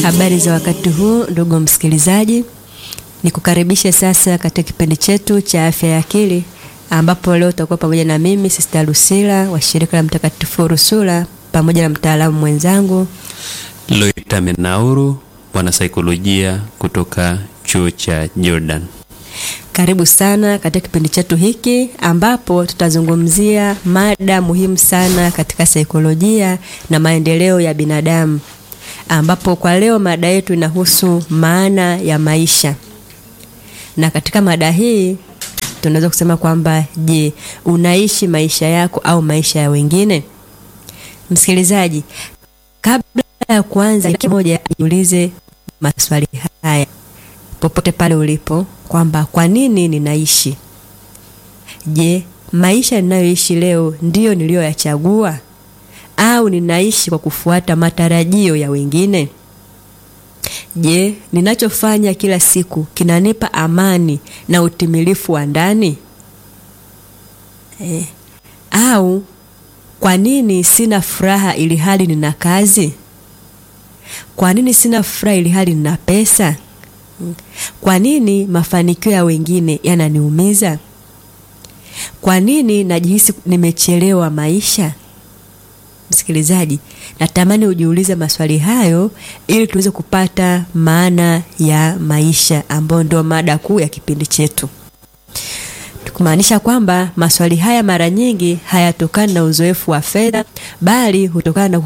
Habari za wakati huu ndugu msikilizaji, nikukaribishe sasa katika kipindi chetu cha afya ya akili, ambapo leo utakuwa pamoja na mimi Sister Lucila wa shirika la Mtakatifu Rusula pamoja na mtaalamu mwenzangu Loita Menauru, mwanasaikolojia kutoka chuo cha Jordan. Karibu sana katika kipindi chetu hiki ambapo tutazungumzia mada muhimu sana katika saikolojia na maendeleo ya binadamu, ambapo kwa leo mada yetu inahusu maana ya maisha. Na katika mada hii tunaweza kusema kwamba je, unaishi maisha yako au maisha ya wengine? Msikilizaji, kabla ya kuanza, kila mmoja ajiulize maswali haya popote pale ulipo kwamba kwa nini ninaishi? Je, maisha ninayoishi leo ndiyo niliyoyachagua au ninaishi kwa kufuata matarajio ya wengine? Je, ninachofanya kila siku kinanipa amani na utimilifu wa ndani? Eh, au kwa nini sina furaha ili hali nina kazi? Kwa nini sina furaha ili hali nina pesa? Kwa nini mafanikio ya wengine yananiumiza? Kwa nini najihisi nimechelewa maisha? Msikilizaji, natamani ujiulize maswali hayo ili tuweze kupata maana ya maisha ambayo ndio mada kuu ya kipindi chetu. Tukumaanisha kwamba maswali haya mara nyingi hayatokani na uzoefu wa fedha bali hutokana na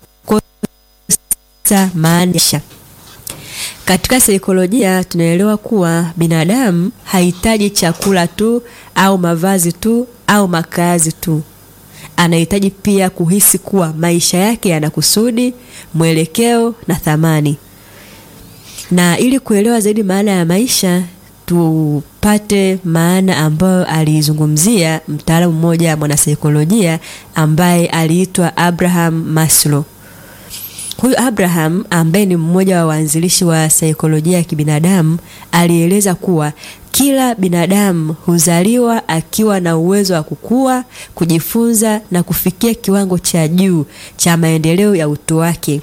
kukosa maana katika saikolojia tunaelewa kuwa binadamu hahitaji chakula tu au mavazi tu au makazi tu. Anahitaji pia kuhisi kuwa maisha yake yana kusudi, mwelekeo na thamani. Na ili kuelewa zaidi maana ya maisha, tupate maana ambayo aliizungumzia mtaalamu mmoja mwanasaikolojia ambaye aliitwa Abraham Maslow. Huyu Abraham ambaye ni mmoja wa waanzilishi wa saikolojia ya kibinadamu alieleza kuwa kila binadamu huzaliwa akiwa na uwezo wa kukua, kujifunza na kufikia kiwango cha juu cha maendeleo ya utu wake.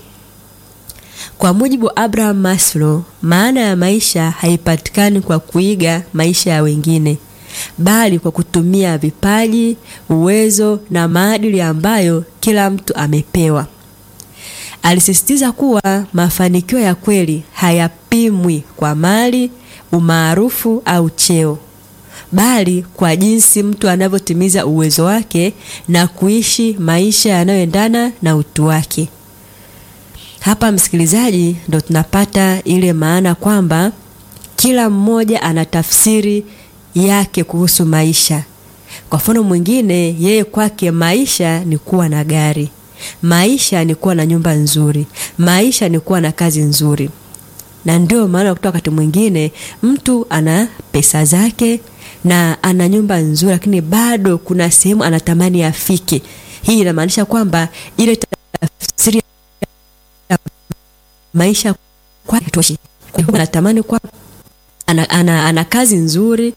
Kwa mujibu wa Abraham Maslow, maana ya maisha haipatikani kwa kuiga maisha ya wengine, bali kwa kutumia vipaji, uwezo na maadili ambayo kila mtu amepewa. Alisisitiza kuwa mafanikio ya kweli hayapimwi kwa mali, umaarufu au cheo, bali kwa jinsi mtu anavyotimiza uwezo wake na kuishi maisha yanayoendana na utu wake. Hapa msikilizaji, ndo tunapata ile maana kwamba kila mmoja ana tafsiri yake kuhusu maisha. Kwa mfano mwingine, yeye kwake maisha ni kuwa na gari maisha ni kuwa na nyumba nzuri, maisha ni kuwa na kazi nzuri. Na ndio maana kutoka wakati mwingine mtu ana pesa zake na ana nyumba nzuri, lakini bado kuna sehemu anatamani afike. Hii inamaanisha kwamba ile tafsiri ya maisha kwake toshi. Kwa hiyo anatamani kwa ana, ana, ana kazi nzuri,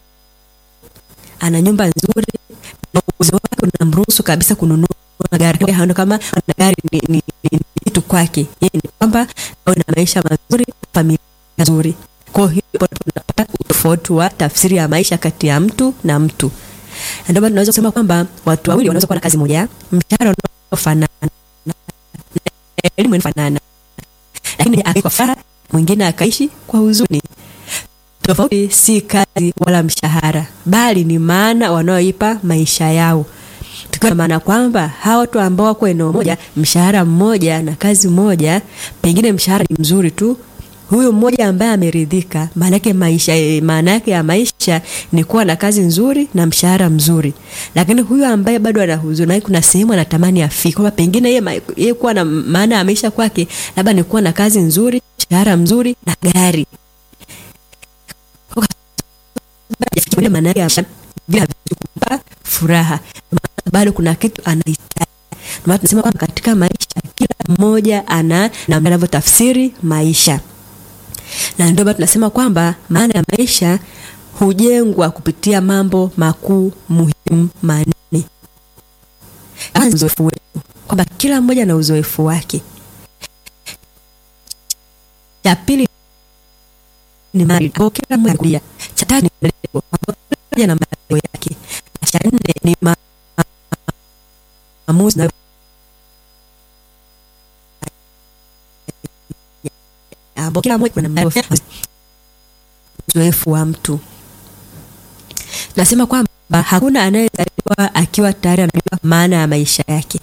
ana nyumba nzuri na uwezo wake unamruhusu kabisa kununua gari haona kama na gari ni, ni, ni kitu kwake yeye ni kwamba awe na maisha mazuri familia nzuri kwa hiyo tunapata utofauti wa tafsiri ya maisha kati ya mtu na mtu ndio maana tunaweza kusema kwamba watu wawili wanaweza kuwa na kazi moja mshahara unaofanana elimu inafanana lakini akaishi kwa furaha mwingine akaishi kwa huzuni tofauti si kazi wala mshahara bali ni maana wanaoipa maisha yao tukiwa na maana kwamba hawa watu ambao wako eneo moja, mshahara mmoja na kazi moja, pengine mshahara ni mzuri tu, huyo mmoja ambaye ameridhika, maana yake maisha, maana yake ya maisha ni kuwa na kazi nzuri na mshahara mzuri. Lakini huyo ambaye bado ana huzuni, kuna sehemu anatamani afike, kwamba pengine yeye yeye kuwa na maana ya maisha kwake labda ni kuwa na kazi nzuri, mshahara mzuri na gari. Kwa maana yake bila kumpa furaha bado kuna kitu anahitaji. Ndio tunasema kwamba katika maisha kila mmoja ana namna anavyotafsiri maisha, na ndio tunasema kwamba maana ya maisha hujengwa kupitia mambo makuu muhimu manne. Kwanza uzoefu wetu, kwamba kila mmoja na uzoefu wake. cha pili ni maadili ambapo kila mmoja anakulia. Cha tatu ni malengo ambapo kila mmoja na malengo yake. Na cha nne ni ma- maamuzi na ambapo kila mmoja kuna malengo uzoefu wa mtu. Nasema kwamba hakuna anayezaliwa akiwa tayari anajua maana ya maisha yake.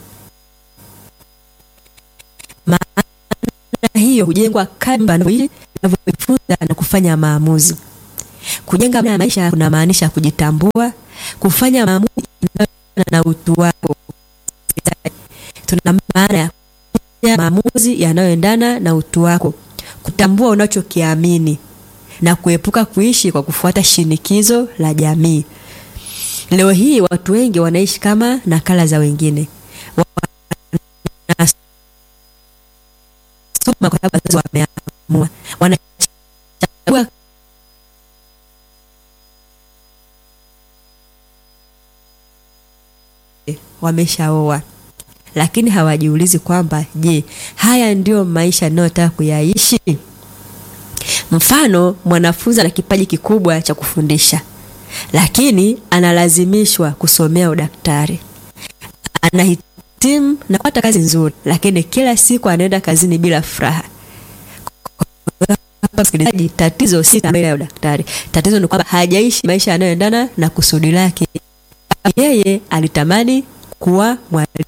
Maana hiyo hujengwa kadri anavyoishi, anavyojifunza na kufanya maamuzi. Kujenga maana ya maisha kunamaanisha kujitambua, kufanya maamuzi yanayoendana na utu wako. Tuna maana ya kufanya maamuzi yanayoendana na utu wako, kutambua unachokiamini na kuepuka kuishi kwa kufuata shinikizo la jamii. Leo hii watu wengi wanaishi kama nakala za wengine, wanasoma kwa sababu wazazi wameamua, wanachagua wameshaoa, lakini hawajiulizi kwamba je, haya ndio maisha ninayotaka kuyaishi? Mfano, mwanafunzi ana kipaji kikubwa cha kufundisha, lakini analazimishwa kusomea udaktari. Anahitimu na kupata kazi nzuri, lakini kila siku anaenda kazini bila furaha. Hapa msikilizaji, tatizo si tamaa ya udaktari. Tatizo ni kwamba hajaishi maisha yanayoendana na kusudi lake. Yeye alitamani kuwa mwalimu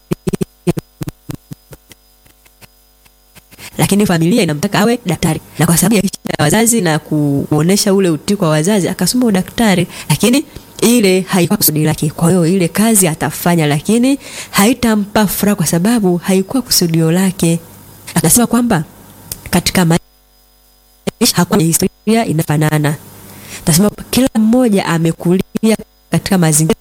lakini familia inamtaka awe daktari, na kwa sababu ya heshima ya wazazi na kuonesha ule utii kwa wazazi akasoma udaktari, lakini ile haikuwa kusudi lake. Kwa hiyo ile kazi atafanya, lakini haitampa furaha kwa sababu haikuwa kusudio lake. Akasema kwamba katika maisha hakuna historia inafanana. Tasema kila mmoja amekulia katika mazingira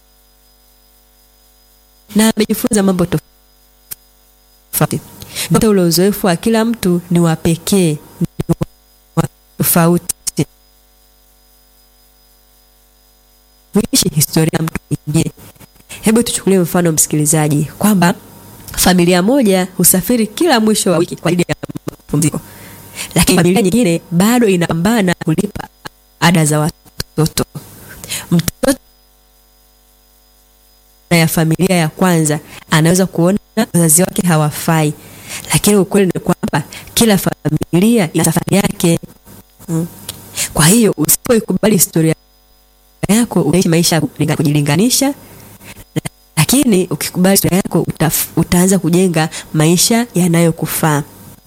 na amejifunza mambo tofauti hata ule uzoefu wa kila mtu ni wa pekee, ni wa tofauti. Kuishi historia ya mtu mwingine. Hebu tuchukulie mfano msikilizaji, kwamba familia moja husafiri kila mwisho wa wiki kwa ajili ya mapumziko, lakini familia nyingine bado inapambana kulipa ada za watoto. Mtoto ya familia ya kwanza anaweza kuona wazazi wake hawafai lakini ukweli ni kwamba kila familia ina safari yake. Mm. Kwa hiyo usipoikubali historia yako utaishi maisha ya kujilinganisha, lakini ukikubali historia yako utaf, utaanza kujenga maisha yanayokufaa.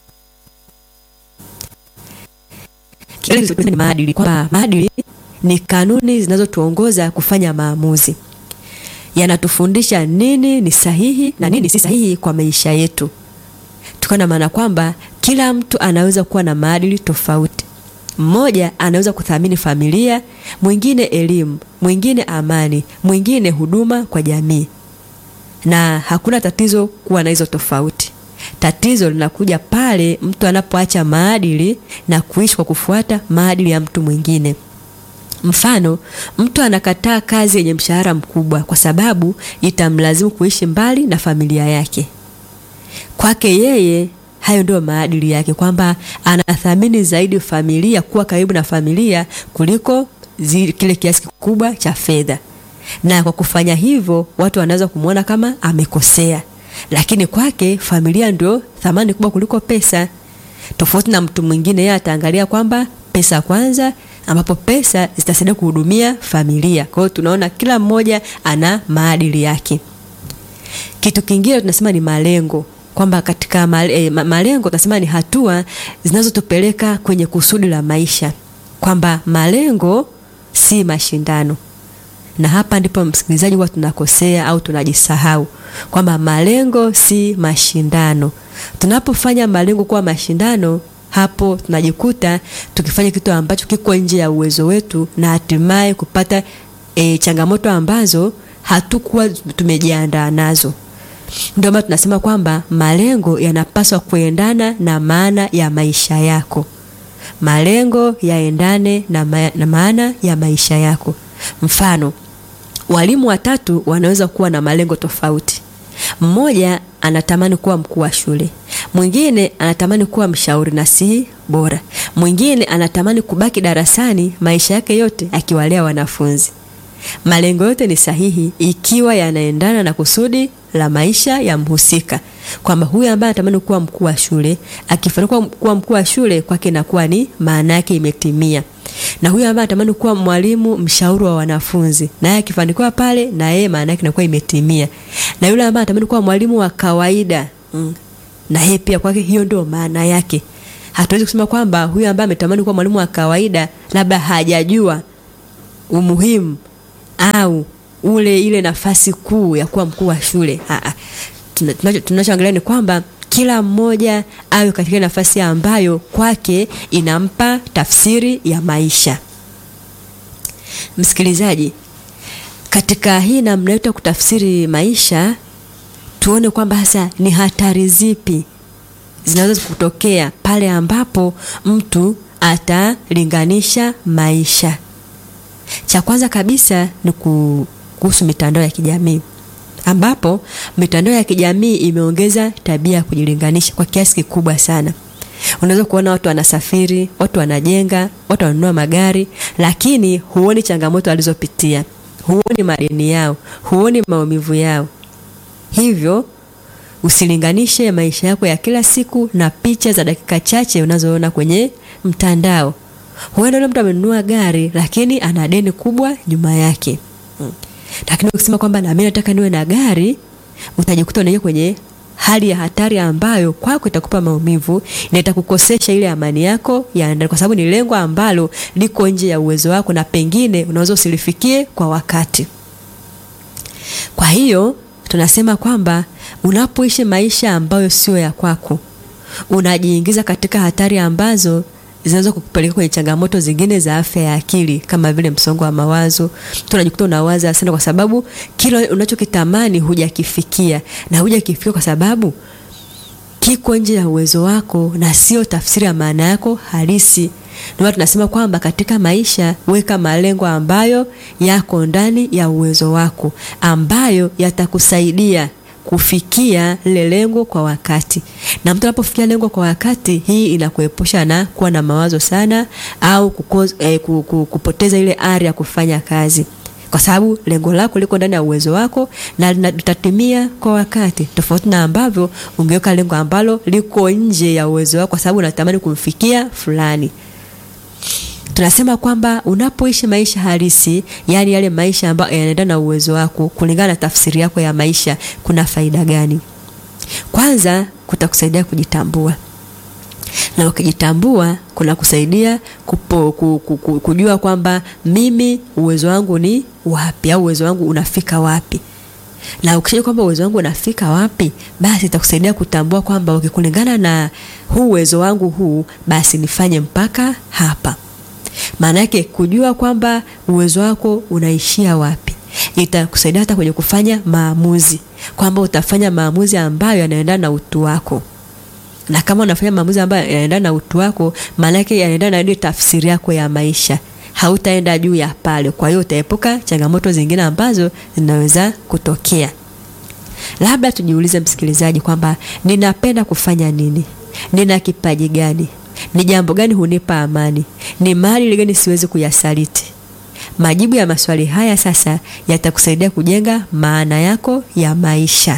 Kile ni maadili, kwamba maadili ni kanuni zinazotuongoza kufanya maamuzi, yanatufundisha nini ni sahihi na nini si sahihi kwa maisha yetu tukiwa na maana kwamba kila mtu anaweza kuwa na maadili tofauti. Mmoja anaweza kuthamini familia, mwingine elimu, mwingine amani, mwingine huduma kwa jamii, na hakuna tatizo kuwa na hizo tofauti. Tatizo linakuja pale mtu anapoacha maadili na kuishi kwa kufuata maadili ya mtu mwingine. Mfano, mtu anakataa kazi yenye mshahara mkubwa kwa sababu itamlazimu kuishi mbali na familia yake. Kwake yeye hayo ndio maadili yake, kwamba anathamini zaidi familia, kuwa karibu na familia kuliko zile, kile kiasi kikubwa cha fedha. Na kwa kufanya hivyo, watu wanaweza kumwona kama amekosea, lakini kwake familia ndio thamani kubwa kuliko pesa. Tofauti na mtu mwingine, yeye ataangalia kwamba pesa kwanza, ambapo pesa zitasaidia kuhudumia familia. Kwa hiyo tunaona kila mmoja ana maadili yake. Kitu kingine tunasema ni malengo kwamba katika male, eh, malengo tunasema ni hatua zinazotupeleka kwenye kusudi la maisha, kwamba malengo si mashindano. Na hapa ndipo msikilizaji, huwa tunakosea au tunajisahau kwamba malengo si mashindano. Tunapofanya malengo kuwa mashindano, hapo tunajikuta tukifanya kitu ambacho kiko nje ya uwezo wetu na hatimaye kupata eh, changamoto ambazo hatukuwa tumejiandaa nazo. Ndio maana tunasema kwamba malengo yanapaswa kuendana na maana ya maisha yako. Malengo yaendane na, ma na maana ya maisha yako. Mfano, walimu watatu wanaweza kuwa na malengo tofauti. Mmoja anatamani kuwa mkuu wa shule, mwingine anatamani kuwa mshauri nasihi bora, mwingine anatamani kubaki darasani maisha yake yote akiwalea wanafunzi. Malengo yote ni sahihi ikiwa yanaendana na kusudi la maisha ya mhusika, kwamba huyu ambaye anatamani kuwa mkuu wa shule akifanikiwa kuwa mkuu wa shule kwake inakuwa ni maana yake imetimia, na huyu ambaye anatamani kuwa mwalimu mshauri wa wanafunzi naye akifanikiwa pale, na yeye maana yake inakuwa imetimia, na yule ambaye anatamani kuwa mwalimu wa kawaida mm, na yeye pia kwake hiyo ndio maana yake. Hatuwezi kusema kwamba huyu ambaye ametamani kuwa mwalimu wa kawaida labda hajajua umuhimu au ule ile nafasi kuu ya kuwa mkuu wa shule. Tunachoangalia ni kwamba kila mmoja awe katika nafasi ambayo kwake inampa tafsiri ya maisha. Msikilizaji, katika hii namna yetu ya kutafsiri maisha, tuone kwamba hasa ni hatari zipi zinaweza kutokea pale ambapo mtu atalinganisha maisha. Cha kwanza kabisa ni kuhusu mitandao ya kijamii ambapo mitandao ya kijamii imeongeza tabia ya kujilinganisha kwa kiasi kikubwa sana. Unaweza kuona watu wanasafiri, watu wanajenga, watu wanunua magari, lakini huoni changamoto walizopitia, huoni madeni yao, huoni maumivu yao. Hivyo usilinganishe maisha yako ya kila siku na picha za dakika chache unazoona kwenye mtandao. Huenda yule mtu amenunua gari lakini ana deni kubwa nyuma yake. Hmm. Lakini ukisema kwamba na mimi nataka niwe na gari, utajikuta unaingia kwenye hali ya hatari ambayo kwako itakupa maumivu na itakukosesha ile amani yako ya ndani, kwa sababu ni lengo ambalo liko nje ya uwezo wako na pengine unaweza usilifikie kwa wakati. Kwa hiyo tunasema kwamba unapoishi maisha ambayo sio ya kwako, unajiingiza katika hatari ambazo zinaweza kukupeleka kwenye changamoto zingine za afya ya akili kama vile msongo wa mawazo. Tunajikuta unawaza sana kwa sababu kile unachokitamani hujakifikia, na hujakifikia kwa sababu kiko nje ya uwezo wako na sio tafsiri ya maana yako halisi. Ndio tunasema kwamba katika maisha weka malengo ambayo yako ndani ya uwezo wako, ambayo yatakusaidia kufikia lile lengo kwa wakati. Na mtu anapofikia lengo kwa wakati, hii inakuepusha na kuwa na mawazo sana au kukoz, eh, kupoteza ile ari ya kufanya kazi, kwa sababu lengo lako liko ndani ya uwezo wako na litatimia kwa wakati, tofauti na ambavyo ungeweka lengo ambalo liko nje ya uwezo wako, kwa sababu unatamani kumfikia fulani. Tunasema kwamba unapoishi maisha halisi, yaani yale maisha ambayo yanaendana na uwezo wako kulingana na tafsiri yako ya maisha, kuna faida gani? Kwanza, kutakusaidia kujitambua, na ukijitambua kuna kusaidia kupo, ku, ku, ku, kujua kwamba mimi uwezo wangu ni wapi au uwezo wangu unafika wapi na ukishajua kwamba uwezo wangu unafika wapi, basi itakusaidia kutambua kwamba ukikulingana na huu uwezo wangu huu, basi nifanye mpaka hapa. Maana yake kujua kwamba uwezo wako unaishia wapi itakusaidia hata kwenye kufanya maamuzi, kwamba utafanya maamuzi ambayo yanaendana na utu wako, na kama unafanya maamuzi ambayo yanaendana na utu wako, maana yake yanaendana na ile tafsiri yako ya maisha, hautaenda juu ya pale. Kwa hiyo utaepuka changamoto zingine ambazo zinaweza kutokea. Labda tujiulize, msikilizaji, kwamba ninapenda kufanya nini? Nina kipaji gani? Ni jambo gani hunipa amani? Ni mali gani siwezi kuyasaliti? Majibu ya maswali haya sasa yatakusaidia kujenga maana yako ya maisha.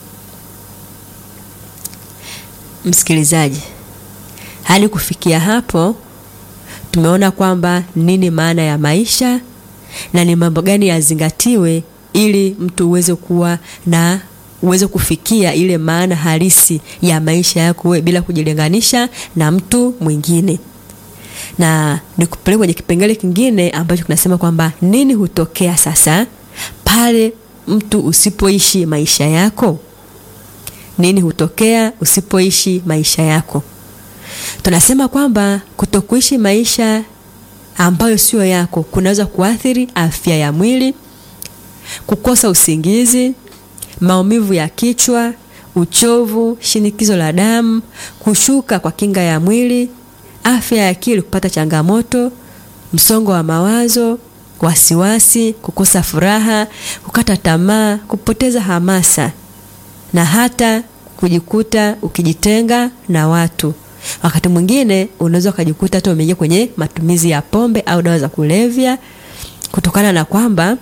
Msikilizaji, hadi kufikia hapo tumeona kwamba nini maana ya maisha na ni mambo gani yazingatiwe ili mtu uweze kuwa na uweze kufikia ile maana halisi ya maisha yako wewe bila kujilinganisha na mtu mwingine. Na nikupeleke kwenye kipengele kingine ambacho kinasema kwamba nini hutokea sasa pale mtu usipoishi maisha yako. Nini hutokea usipoishi maisha yako? Tunasema kwamba kutokuishi maisha ambayo sio yako kunaweza kuathiri afya ya mwili, kukosa usingizi, maumivu ya kichwa, uchovu, shinikizo la damu, kushuka kwa kinga ya mwili, afya ya akili kupata changamoto, msongo wa mawazo, wasiwasi, kukosa furaha, kukata tamaa, kupoteza hamasa na hata kujikuta ukijitenga na watu. Wakati mwingine unaweza ukajikuta hata umeingia kwenye matumizi ya pombe au dawa za kulevya kutokana na kwamba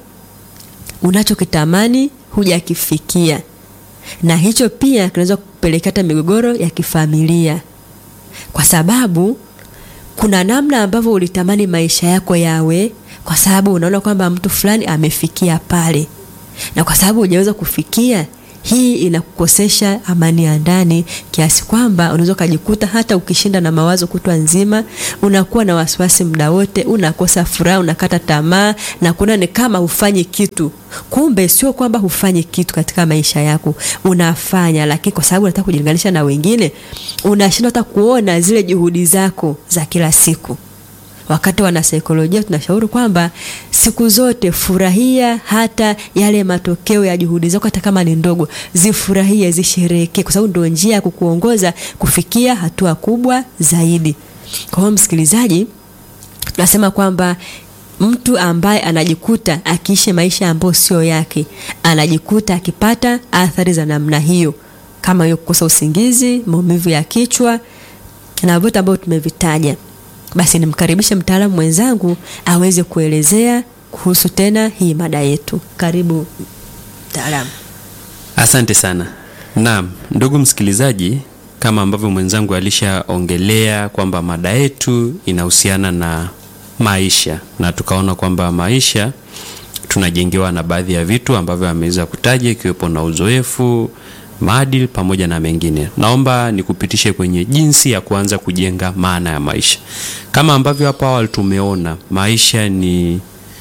unachokitamani hujakifikia, na hicho pia kinaweza kupelekea hata migogoro ya kifamilia, kwa sababu kuna namna ambavyo ulitamani maisha yako yawe, kwa sababu unaona kwamba mtu fulani amefikia pale, na kwa sababu hujaweza kufikia hii inakukosesha amani ya ndani kiasi kwamba unaweza ukajikuta hata ukishinda na mawazo kutwa nzima, unakuwa na wasiwasi muda wote, unakosa furaha, unakata tamaa na kuona ni kama hufanyi kitu. Kumbe sio kwamba hufanyi kitu katika maisha yako, unafanya, lakini kwa sababu unataka kujilinganisha na wengine, unashindwa hata kuona zile juhudi zako za kila siku. Wakati wanasaikolojia tunashauri kwamba siku zote furahia hata yale matokeo ya juhudi zako, hata kama ni ndogo, zifurahie, zisherehekee, kwa sababu ndio njia ya kukuongoza kufikia hatua kubwa zaidi. Kwa hiyo, msikilizaji, tunasema kwamba mtu ambaye anajikuta akiishi maisha ambayo sio yake, anajikuta akipata athari za namna hiyo, kama hiyo kukosa usingizi, maumivu ya kichwa na vyote ambavyo tumevitaja. Basi nimkaribishe mtaalamu mwenzangu aweze kuelezea kuhusu tena hii mada yetu. Karibu mtaalamu. Asante sana. Naam, ndugu msikilizaji, kama ambavyo mwenzangu alishaongelea kwamba mada yetu inahusiana na maisha, na tukaona kwamba maisha tunajengewa na baadhi ya vitu ambavyo ameweza kutaja, ikiwepo na uzoefu maadili pamoja na mengine. Naomba nikupitishe kwenye jinsi ya kuanza kujenga maana ya maisha. Kama ambavyo hapo awali tumeona, maisha ni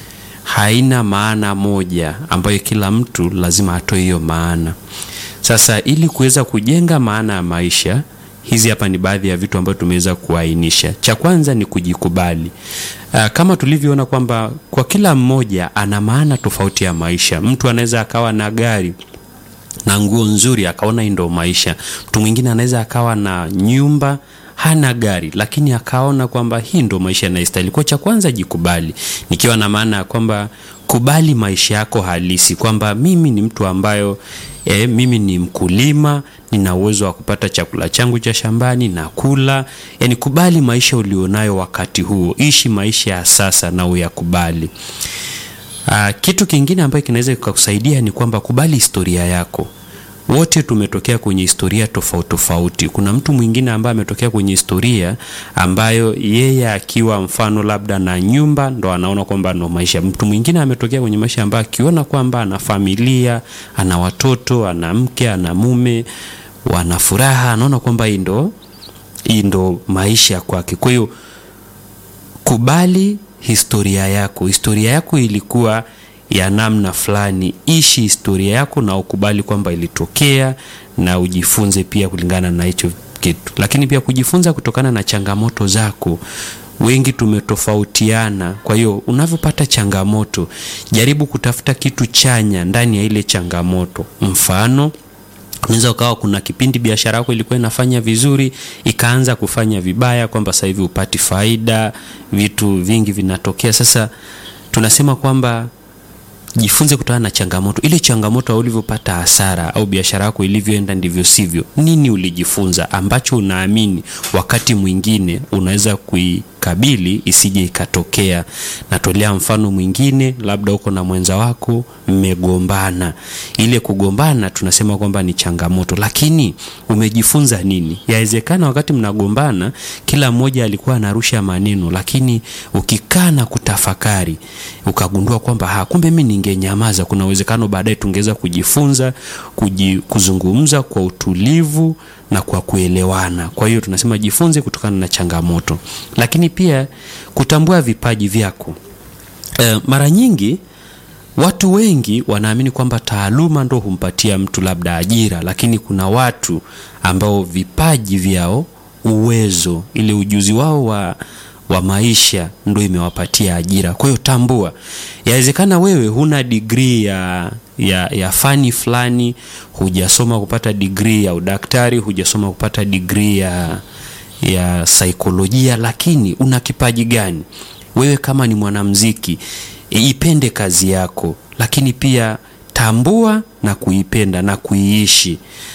haina maana moja ambayo kila mtu lazima atoe hiyo maana. Sasa ili kuweza kujenga maana ya maisha, hizi hapa ni baadhi ya vitu ambavyo tumeweza kuainisha. Cha kwanza ni kujikubali. Uh, kama tulivyoona kwamba kwa kila mmoja ana maana tofauti ya maisha. Mtu anaweza akawa na gari na nguo nzuri akaona hii ndo maisha. Mtu mwingine anaweza akawa na nyumba hana gari, lakini akaona kwamba hii ndo maisha yanayostahili. Kwa cha kwanza jikubali, nikiwa na maana ya kwamba kubali maisha yako halisi, kwamba mimi ni mtu ambayo e, mimi ni mkulima, nina uwezo wa kupata chakula changu cha shambani na kula. Yani kubali maisha ulionayo wakati huo, ishi maisha ya sasa na uyakubali. Uh, kitu kingine ambacho kinaweza kukusaidia ni kwamba kubali historia yako. Wote tumetokea kwenye historia tofauti tofauti. Kuna mtu mwingine ambaye ametokea kwenye historia ambayo yeye akiwa mfano labda na nyumba ndo anaona kwamba ndo maisha. Mtu mwingine ametokea kwenye maisha ambayo akiona kwamba ana familia, ana watoto, ana mke, ana mume, wana furaha, anaona kwamba hii ndo hii ndo maisha kwake. Kwa hiyo kubali historia yako. Historia yako ilikuwa ya namna fulani, ishi historia yako na ukubali kwamba ilitokea, na ujifunze pia kulingana na hicho kitu, lakini pia kujifunza kutokana na changamoto zako. Wengi tumetofautiana, kwa hiyo unavyopata changamoto, jaribu kutafuta kitu chanya ndani ya ile changamoto. Mfano, unaweza ukawa kuna kipindi biashara yako ilikuwa inafanya vizuri ikaanza kufanya vibaya, kwamba sasa hivi upati faida, vitu vingi vinatokea. Sasa tunasema kwamba jifunze kutokana na changamoto. Ile changamoto au ulivyopata hasara au biashara yako ilivyoenda ndivyo sivyo, nini ulijifunza ambacho unaamini wakati mwingine unaweza kuikabili isije ikatokea. Natolea mfano mwingine, labda uko na mwenza wako mmegombana. Ile kugombana tunasema kwamba ni changamoto, lakini umejifunza nini? Yawezekana wakati mnagombana kila mmoja alikuwa anarusha maneno, lakini ukikaa na kutafakari ukagundua kwamba ha, kumbe mimi ningenyamaza, kuna uwezekano baadaye tungeweza kujifunza kuji, kuzungumza kwa utulivu na kwa kuelewana. Kwa hiyo tunasema jifunze kutokana na changamoto, lakini pia kutambua vipaji vyako. E, mara nyingi watu wengi wanaamini kwamba taaluma ndo humpatia mtu labda ajira, lakini kuna watu ambao vipaji vyao, uwezo, ile ujuzi wao wa wa maisha ndo imewapatia ajira. Kwa hiyo tambua, yawezekana wewe huna degree ya, ya, ya fani fulani, hujasoma kupata degree ya udaktari, hujasoma kupata degree ya, ya saikolojia, lakini una kipaji gani? Wewe kama ni mwanamuziki, ipende kazi yako, lakini pia tambua na kuipenda na kuiishi.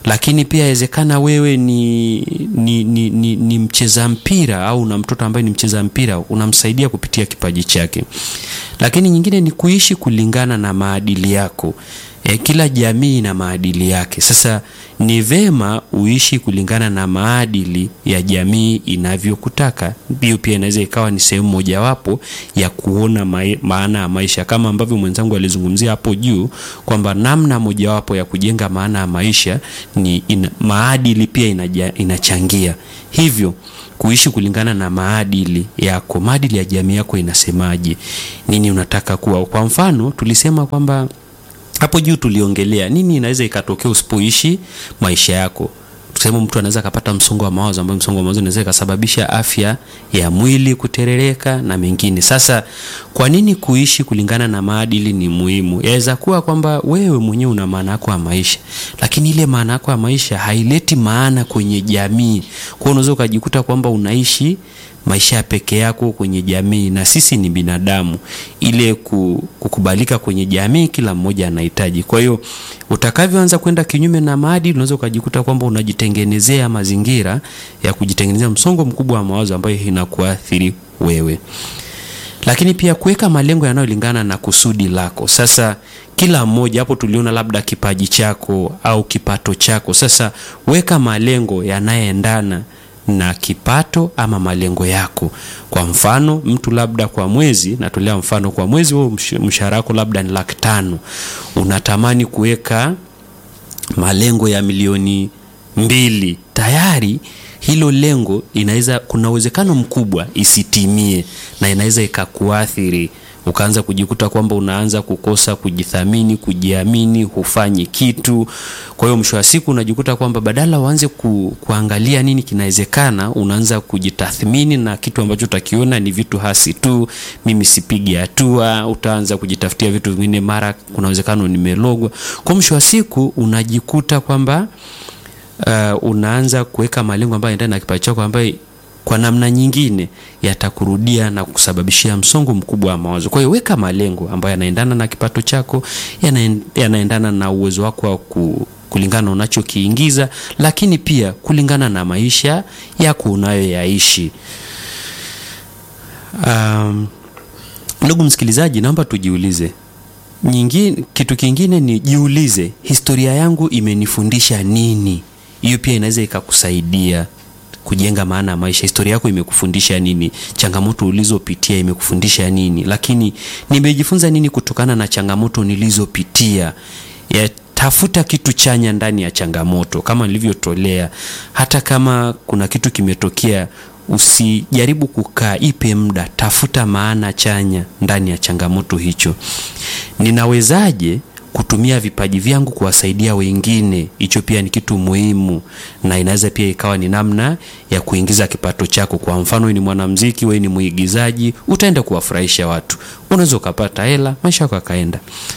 lakini pia inawezekana wewe ni, ni, ni, ni, ni mcheza mpira au una mtoto ambaye ni mcheza mpira, unamsaidia kupitia kipaji chake. Lakini nyingine ni kuishi kulingana na maadili yako. E, kila jamii ina maadili yake. Sasa ni vema uishi kulingana na maadili ya jamii inavyokutaka. Hiyo pia inaweza ikawa ni sehemu mojawapo ya kuona ma maana ya maisha, kama ambavyo mwenzangu alizungumzia hapo juu kwamba namna mojawapo ya kujenga maana ya maisha ni ina, maadili pia inaja, inachangia hivyo kuishi kulingana na maadili yako. Maadili ya jamii yako inasemaje? Nini unataka kuwa? Kwa mfano tulisema kwamba hapo juu tuliongelea nini inaweza ikatokea usipoishi maisha yako. Tuseme mtu anaweza akapata msongo wa mawazo, ambao msongo wa mawazo inaweza ikasababisha afya ya mwili kuterereka na mengine. Sasa kwa nini kuishi kulingana na maadili ni muhimu? Yaweza kuwa kwamba wewe mwenyewe una maana yako ya maisha, lakini ile maana yako ya maisha haileti maana kwenye jamii. Kwa hiyo unaweza ukajikuta kwamba unaishi maisha ya peke yako kwenye jamii, na sisi ni binadamu, ile kukubalika kwenye jamii kila mmoja anahitaji. Kwa hiyo utakavyoanza kwenda kinyume na maadili, unaweza ukajikuta kwamba unajitengenezea mazingira ya kujitengenezea msongo mkubwa wa mawazo ambayo inakuathiri wewe. Lakini pia kuweka malengo yanayolingana na kusudi lako. Sasa kila mmoja hapo, tuliona labda kipaji chako au kipato chako. Sasa weka malengo yanayoendana na kipato ama malengo yako. Kwa mfano, mtu labda kwa mwezi, natolea mfano, kwa mwezi wewe mshahara wako labda ni laki tano, unatamani kuweka malengo ya milioni mbili, tayari hilo lengo inaweza, kuna uwezekano mkubwa isitimie na inaweza ikakuathiri ukaanza kujikuta kwamba unaanza kukosa kujithamini, kujiamini, hufanyi kitu. Kwa hiyo mwisho wa siku unajikuta kwamba badala uanze ku, kuangalia nini kinawezekana, unaanza kujitathmini na kitu ambacho utakiona ni vitu hasi tu, mimi sipigi hatua. Utaanza kujitafutia vitu vingine, mara kuna uwezekano nimelogwa. Kwa mwisho wa siku unajikuta kwamba uh, unaanza kuweka malengo ambayo yanaendana na kipaji chako ambayo kwa namna nyingine yatakurudia na kusababishia msongo mkubwa wa mawazo. Kwa hiyo weka malengo ambayo yanaendana na kipato chako, yanaendana na uwezo wako wa ku, kulingana na unachokiingiza, lakini pia kulingana na maisha yako unayoyaishi. Um, ndugu msikilizaji, naomba tujiulize nyingine, kitu kingine ni jiulize, historia yangu imenifundisha nini? Hiyo pia inaweza ikakusaidia kujenga maana ya maisha. Historia yako imekufundisha nini? Changamoto ulizopitia imekufundisha nini? Lakini nimejifunza nini kutokana na changamoto nilizopitia? Ya, tafuta kitu chanya ndani ya changamoto, kama nilivyotolea. Hata kama kuna kitu kimetokea, usijaribu kukaa, ipe muda, tafuta maana chanya ndani ya changamoto hicho. Ninawezaje kutumia vipaji vyangu kuwasaidia wengine. Hicho pia ni kitu muhimu, na inaweza pia ikawa ni namna ya kuingiza kipato chako. Kwa mfano, wewe ni mwanamuziki, wewe ni mwigizaji, utaenda kuwafurahisha watu, unaweza ukapata hela, maisha yako yakaenda.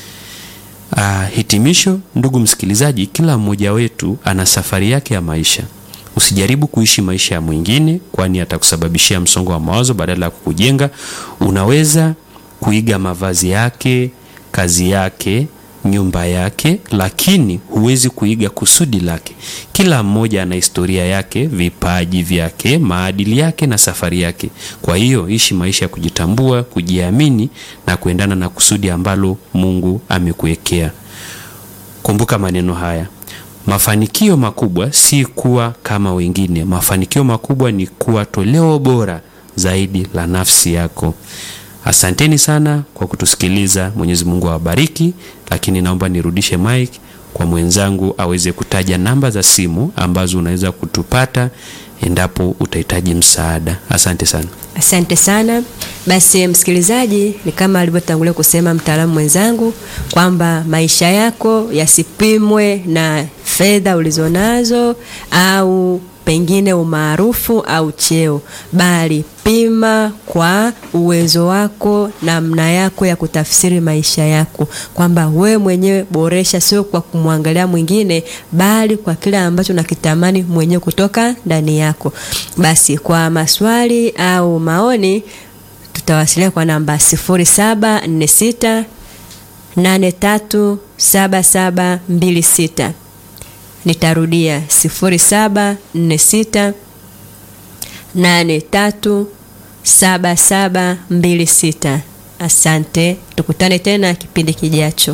Ah, hitimisho, ndugu msikilizaji, kila mmoja wetu ana safari yake ya maisha. Usijaribu kuishi maisha ya mwingine, kwani atakusababishia msongo wa mawazo badala ya kukujenga. Unaweza kuiga mavazi yake, kazi yake nyumba yake, lakini huwezi kuiga kusudi lake. Kila mmoja ana historia yake, vipaji vyake, maadili yake na safari yake. Kwa hiyo ishi maisha ya kujitambua, kujiamini na kuendana na kusudi ambalo Mungu amekuwekea. Kumbuka maneno haya, mafanikio makubwa si kuwa kama wengine. Mafanikio makubwa ni kuwa toleo bora zaidi la nafsi yako. Asanteni sana kwa kutusikiliza. Mwenyezi Mungu awabariki. Lakini naomba nirudishe mic kwa mwenzangu aweze kutaja namba za simu ambazo unaweza kutupata endapo utahitaji msaada. Asante sana. Asante sana. Basi msikilizaji, ni kama alivyotangulia kusema mtaalamu mwenzangu kwamba maisha yako yasipimwe na fedha ulizonazo au pengine umaarufu au cheo, bali pima kwa uwezo wako, namna yako ya kutafsiri maisha yako, kwamba wewe mwenyewe boresha, sio kwa kumwangalia mwingine, bali kwa kile ambacho nakitamani mwenyewe kutoka ndani yako. Basi kwa maswali au maoni tutawasiliana kwa namba 0746 837726. Nitarudia 0746 837726. Asante, tukutane tena kipindi kijacho.